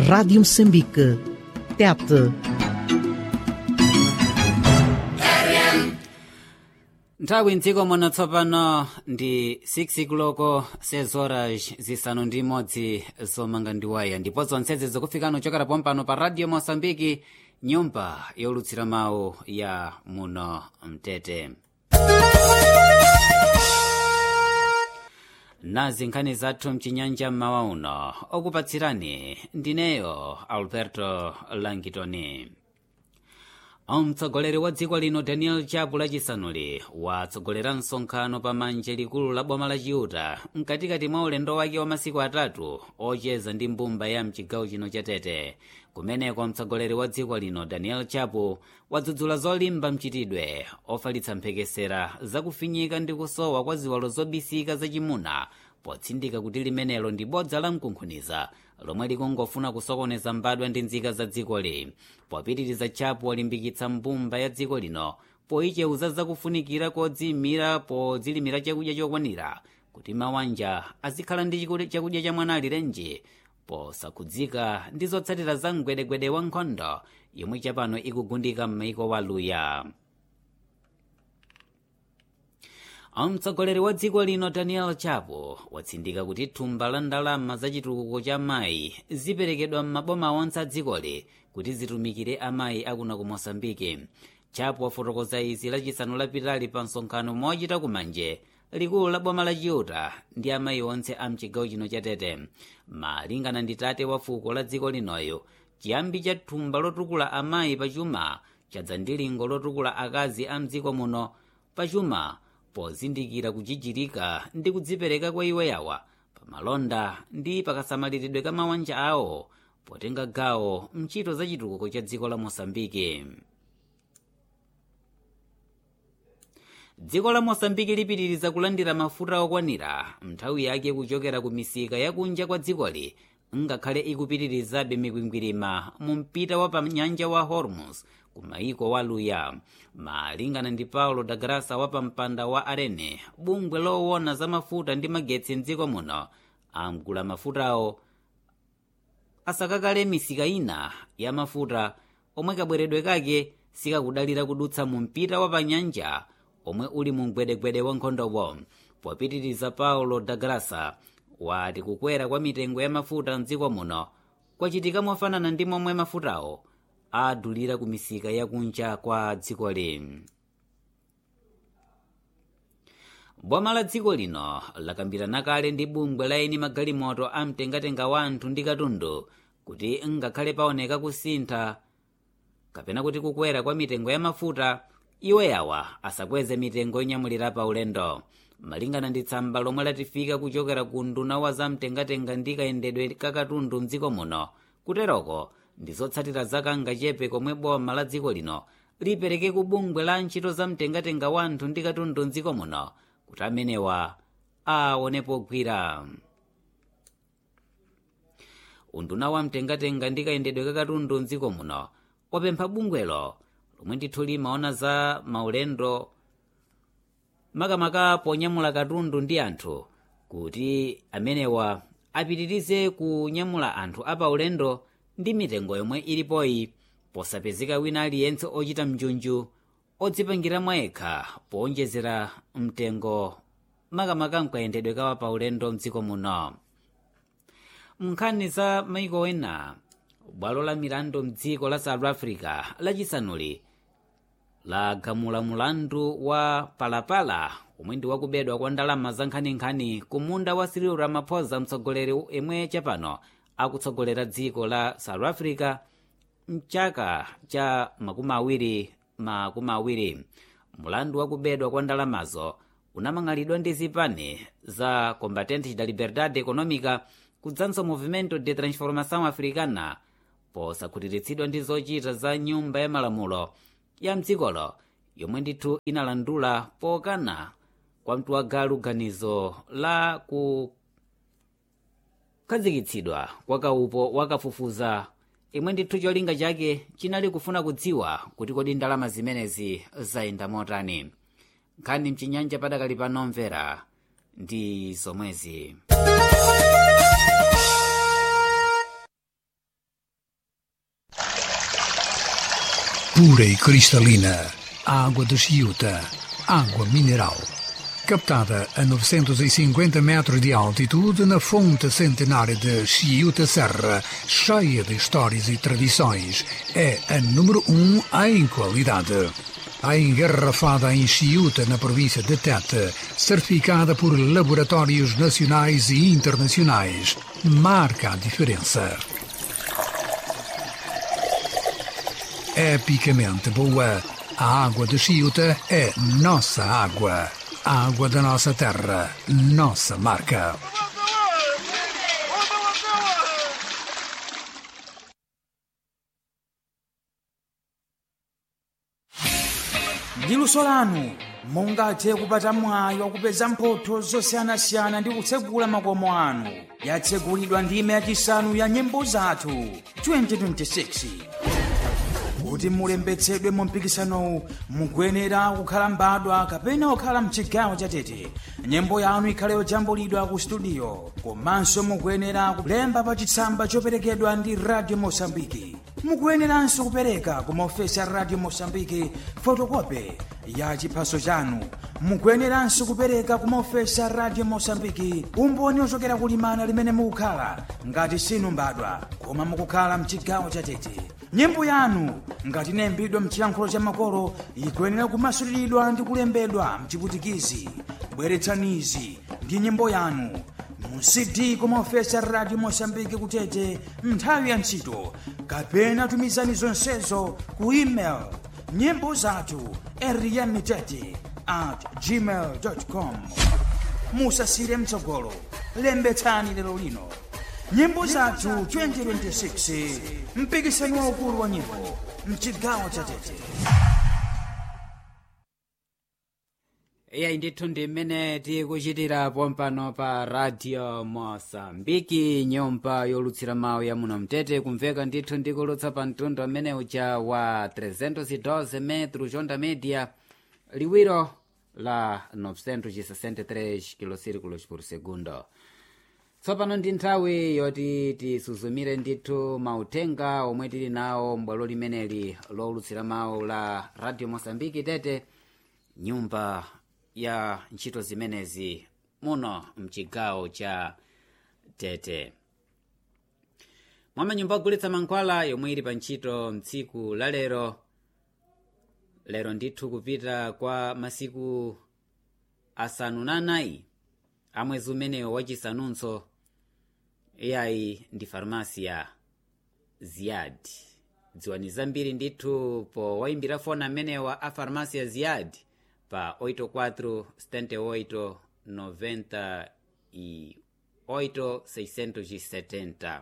Rádio Moçambique. Tete. nthawi mdziko muno tsopano ndi 6 kuloko sezoras zisanu ndi imodzi zomanga ndiwaya ndipo zonsezi zikufikano chokera pompano pa radio mosambiki nyumba yolutsira mawu ya muno mtete nazi nkhani zathu mchinyanja mmawa uno okupatsirani ndineyo alberto langitoni mtsogoleri wa dziko lino daniel chapo lachisanuli watsogolera msonkhano pa manje likulu la boma la chiuta mkatikati mwa ulendo wake wa masiku atatu ocheza ndi mbumba ya mchigawo chino cha tete kumeneko mtsogoleri wa dziko lino daniel chapo wadzudzula zolimba mchitidwe ofalitsa mphekesera zakufinyika ndi kusowa kwa ziwalo zobisika zachimuna potsindika kuti limenelo ndi bodza la mkunkhuniza lomwe likungofuna kusokoneza mbadwa ndi nzika za dzikoli popitiriza chapo walimbikitsa mbumba ya dziko lino poicheuza zakufunikira kodziyimira podzilimira chakudya chokwanira kuti mawanja azikhala ndi chakudya cha mwana alirenji posakhudzika ndi zotsatira za mgwedegwede wa nkhondo yomwe chapano ikugundika m'maiko waluya mtsogoleri wa dziko lino daniel chapo watsindika kuti thumba la ndalama za chitukuko cha mayi ziperekedwa m'maboma onse a dzikoli kuti zitumikire amayi akuna ku mosambike chapo wafotokoza izi lachisanu lapitali pa msonkhano mochita kumanje likulu la boma la chiuta ndi amayi onse a mchigawo chino cha tete malingana ndi tate wa fuko la dziko linoyo chiyambi cha thumba lotukula amayi pachuma chadza ndi lingo lotukula akazi a mdziko muno pachuma pozindikira kuchichirika ndi kudzipereka kwa iwo yawa pamalonda ndi pakasamaliridwe ka mabanja awo potenga gawo mchito za chitukuko cha dziko la mosambike dziko la mosambike lipitiriza kulandira mafuta okwanira nthawi yake kuchokera ku misika yakunja kwa dzikoli ngakhale ikupitirizabe mikwingwirima mu mpita wa panyanja wa hormuz ku maiko waluya malingana ndi paulo da grasa wa pampanda wa arene bungwe lowona za mafuta ndi magetsi mdziko muno amgula mafutawo asakakale misika ina ya mafuta omwe kabweredwe kake sikakudalira kudutsa mu mpita wa panyanja omwe uli mu mgwedegwede wa nkhondopo popitiriza paulo da grasa wati kukwera kwa mitengo ya mafuta mdziko muno kwachitika mofanana ndi momwe mafutawo adulira ku misika yakunja kwa dziko lino boma la dziko lino lakambirana kale ndi bungwe la eni magalimoto amtengatenga wa anthu ndi katundu kuti ngakhale paoneka kusintha kapena kuti kukwera kwa mitengo ya mafuta iwo yawa asakweze mitengo yonyamulira pa ulendo malingana ndi tsamba lomwe latifika kuchokera ku nduna wa zamtengatenga ndi kayendedwe kakatundu mdziko muno kuteroko ndi zotsatira zakanga chepe komwe boma la dziko lino lipereke ku bungwe la ntchito zamtengatenga wa anthu ndi katundu mdziko muno kuti amenewa aonepo gwira unduna wa mtengatenga ndi kayendedwe kakatundu mdziko muno wapempha bungwelo lomwe ndithu limaona za maulendo makamaka ponyamula katundu ndi anthu kuti amenewa apitirize kunyamula anthu apaulendo ndi mitengo yomwe ilipoyi posapezeka wina aliyense ochita mjunju odzipangira mwayekha powonjezera mtengo makamaka mkayendedwe kawa paulendo mdziko muno nkhani za maiko ena bwalo la milandu mdziko la south africa lachisanuli lagamula mulandu wa palapala omwe ndi wakubedwa kwa ndalama za nkhaninkhani ku munda wa cyril ramaphosa mtsogoleri yemwe chapano akutsogolera dziko la south africa mchaka cha makumi awiri makumi awiri mulandu wakubedwa kwa ndalamazo unamang'alidwa ndi zipani za combatentes da liberdade econômica kudzanso movimento de transformação africana posakhutiritsidwa ndi zochita za nyumba ya malamulo ya mdzikolo yomwe ndithu inalandula pokana kwa mtuwagalu ganizo la kukhazikitsidwa kwa kaupo wakafufuza imwe ndithu cholinga chake chinali kufuna kudziwa kuti kodi ndalama zimenezi zayenda motani nkhani mchinyanja padakali panomvera ndi zomwezi pura e cristalina, água de Chiuta, água mineral. Captada a 950 metros de altitude na fonte centenária de Chiuta Serra, cheia de histórias e tradições, é a número um em qualidade. A engarrafada em Chiuta, na província de Tete, certificada por laboratórios nacionais e internacionais, marca a diferença. Epicamente boa, a água de Chiuta é nossa água. A água da nossa terra, nossa marca. ndi luso lanu mungathe kupata mwayi wakupeza mphotho zosiyanasiyana ndi kutsegula makomo anu yatsegulidwa ndime yachisanu ya nyimbo zathu 2026 kuti mulembetsedwe mu mpikisanowu mukuyenera kukhala mbadwa kapena kukhala mchigawo chatete nyimbo yanu ikhale yojambulidwa ku studio komanso mukuyenera kulemba pa chitsamba choperekedwa ndi radio mosambiki mukuyeneranso kupereka ku maofesi a radio mosambiki fotokope ya chiphaso chanu mukuyeneranso kupereka ku maofesi a radio mosambiki umboni ochokera kulimana limene mukukhala ngati sinu mbadwa koma mukukhala mchigawo chatete nyimbo yanu ngati inayimbidwa mchilankhulo cha makolo ikuyenera kumasuliridwa ndi kulembedwa mchiputikizi bweretsanizi ndi nyimbo yanu mu cd kumaofesi a radio mosambiki kutete nthawi ya ntchito kapena tumizani zonsezo ku email nyimbo zathu eriyamitete at gmail com musasire mtsogolo lembetsani lero lino nyimbo zathu 2026 mpikisano waukulu wa nyimbo mchigawo cha tete iyayi ndithu ndi mmene tikuchitira pompano pa radio mosambiki nyumba yolutsira mawu ya muno mtete kumveka ndithu ndikulutsa pa mtundu amene uja wa 312 metro jonda media liwiro la 963 kilosirikulos por segundo tsopano ndi nthawi yoti tisuzumire ndithu mautenga omwe tili nawo m'bwalo limeneli lowulutsira mawu la radio mosambiki tete nyumba ya ntchito zimenezi muno mchigawo cha tete mwa manyumba ogulitsa mankhwala yomwe ili pa ntchito mtsiku la lero lero ndithu kupita kwa masiku asanu na anayi amwezi umenewo wachisanunso iyayi ndi farmasiya ziyad dziwani zambiri ndithu po wayimbira foni amenewa a farmasiya ziyad pa 84 78 90 e 8 670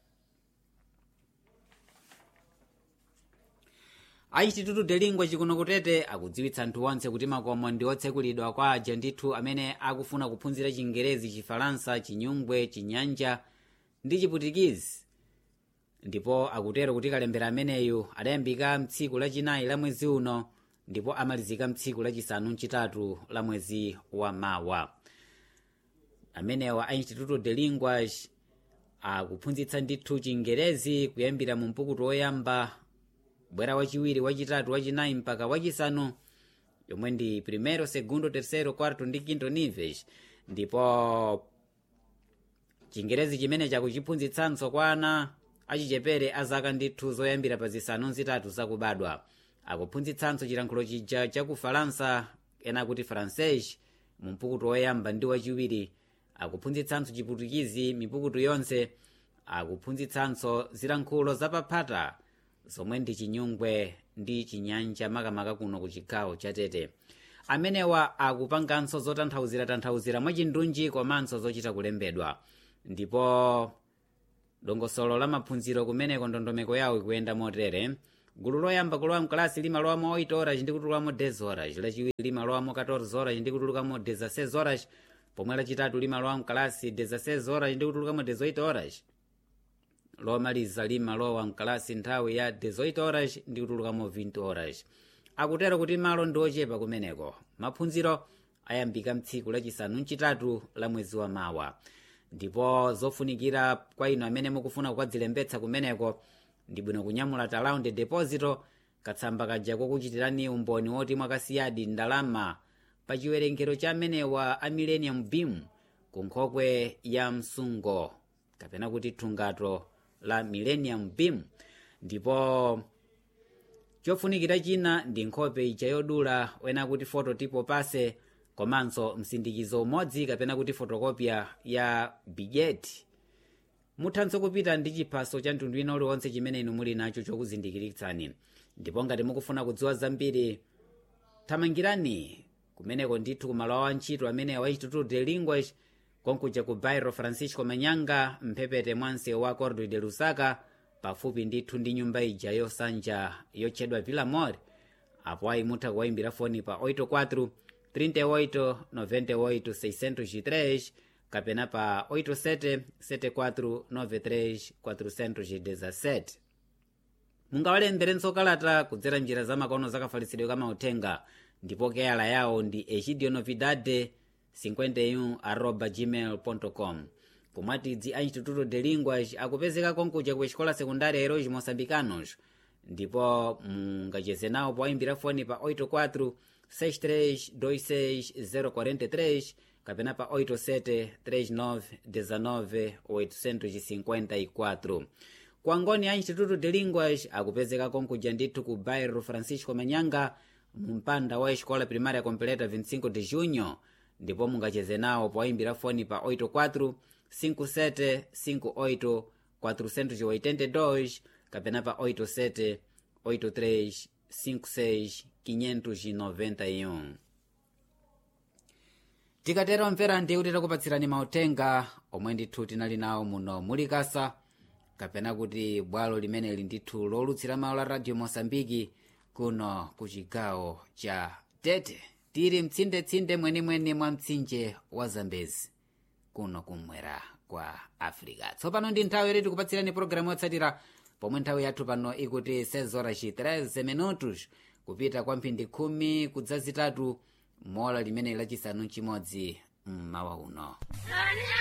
achichitutu delingwa chikuno kutete akudziwitsa anthu onse kuti makomo ndi otsekulidwa kwa aja ndithu amene akufuna kuphunzira chingerezi chifalansa chinyungwe chinyanja ndi chiputikizi ndipo akutero kuti kalembera ameneyu adayambika mtsiku lachinayi la mwezi uno ndipo amalizika mtsiku lachisanu mchitatu la mwezi wa mawa amenewa a instituto de linguage akuphunzitsa ndithu chingerezi kuyambira mu mpukutu woyamba bwera wachiwiri wachitatu wachinayi mpaka wachisanu yomwe ndi primero segundo tercero quarto ndi quinto niveis ndipo chingerezi chimene chakuchiphunzitsanso kwa ana achichepere azaka ndithu zoyambira pa zisanu zitatu zakubadwa akuphunzitsanso chilankhulo chija cha kufalansa ena kuti francais mu mpukutu woyamba ndi wachiwiri akuphunzitsanso chiputikizi mipukutu yonse akuphunzitsanso zilankhulo zapaphata zomwe ndi chinyungwe ndi chinyanja makamaka kuno ku chigawo cha tete amenewa akupanganso zotanthauzira tanthauzira mwachindunji komanso zochita kulembedwa ndipo dongosolo la maphunziro kumeneko ndondomeko yawo ikuyenda motere gulu loyamba kulowa mkalasi limalowamo 8 horas ndi kutulukamo 10 horas lachiwiri limalowamo 14 horas ndi kutulukamo 16 horas pomwe lachitatu limalowa mkalasi 16 horas ndi kutulukamo 18 horas lomaliza limalowa mkalasi nthawi ya 18 horas ndi kutulukamo 20 horas akutero kuti malo ndi ochepa kumeneko maphunziro ayambika mtsiku lachisanu mchitatu la mwezi wa mawa ndipo zofunikira kwa inu amene mukufuna kukadzilembetsa kumeneko ndi bwino kunyamula talaundi deposito katsamba kaja kokuchitirani umboni woti mwakasiyadi ndalama pa chiwerengero cha amenewa a millennium beam ku nkhokwe ya msungo kapena kuti thungato la millennium beam ndipo chofunikira china ndi nkhope ija yodula wena kuti fototipo pase komanso msindikizo umodzi kapena kuti fotokopya ya bigeti muthanso kupita ndi chiphaso cha mtundu wina uliwonse chimene inu muli nacho chokuzindikiritsani ndipo ngati mukufuna kudziwa zambiri thamangirani kumeneko ndithu kumalo awo antchito amene wa instituto de linguas konkuja ku bairro francisco manyanga mphepete mwa msewu wa cordo de lusaka pafupi ndithu ndi nyumba ija yosanja yotchedwa villamor apo ayi mutha kuwayimbira foni pa 84 38 98 603 kapena pa 87 74 93 417 mungawalemberenso kalata kudzera njira za makono zakafalitsidwe kamauthenga ndipo keyala yawo ndi egidio novidade 51 arroba gmail com pomwatidzi a instituto de linguas akupezeka konkuja ku escola secundária heróis moçambicanos ndipo mungacheze nawo powayimbira foni pa 84 6326 043 kapena pa 87 39 19 854 kwangoni a instituto de linguas akupezeka konkuja ndithu ku bairro francisco manyanga mumpanda wa escola primária completa 25 de junho ndipo mungacheze nawo powayimbira foni pa 84 57 58 482 kapena pa 87 83 56 591 tikatero mvera ndiye kuti takupatsirani mauthenga omwe ndithu tinali nawo muno mulikasa kapena kuti bwalo limeneli ndithu lolutsira mawu la radio mosambiki kuno ku chigawo cha tete tili mtsindetsinde mwenimweni mwa mtsinje wa zambezi kuno kumwera kwa africa tsopano ndi nthawi yoti tikupatsirani pologalamu yotsatira pomwe nthawi yathu pano ikuti 6 horas 13 minutos kupita kwa mphindi khumi kudzazitatu mola limene lachisanu chimodzi mmawa uno